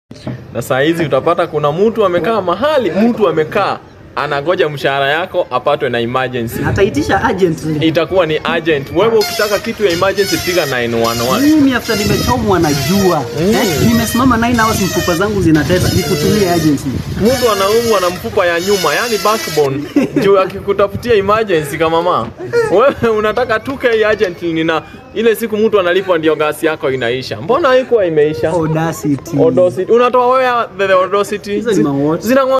Na saa hizi utapata kuna mtu amekaa mahali, mtu amekaa anangoja mshahara yako apatwe na emergency. Ataitisha urgently. Itakuwa ni urgent. Wewe ukitaka kitu ya emergency piga 911. Mimi after nimechomwa na jua. Eh, nimesimama 9 hours mfupa zangu zinateta. Nikutumie urgently. Mtu anaumwa na mfupa ya nyuma, yani backbone, juu akikutafutia emergency kama mama, wewe unataka 2k urgently, na ile siku mtu analipwa ndio gasi yako inaisha. Mbona haikuwa imeisha? Audacity. Audacity. Unatoa wewe the audacity. Hizo ni ma what? Zina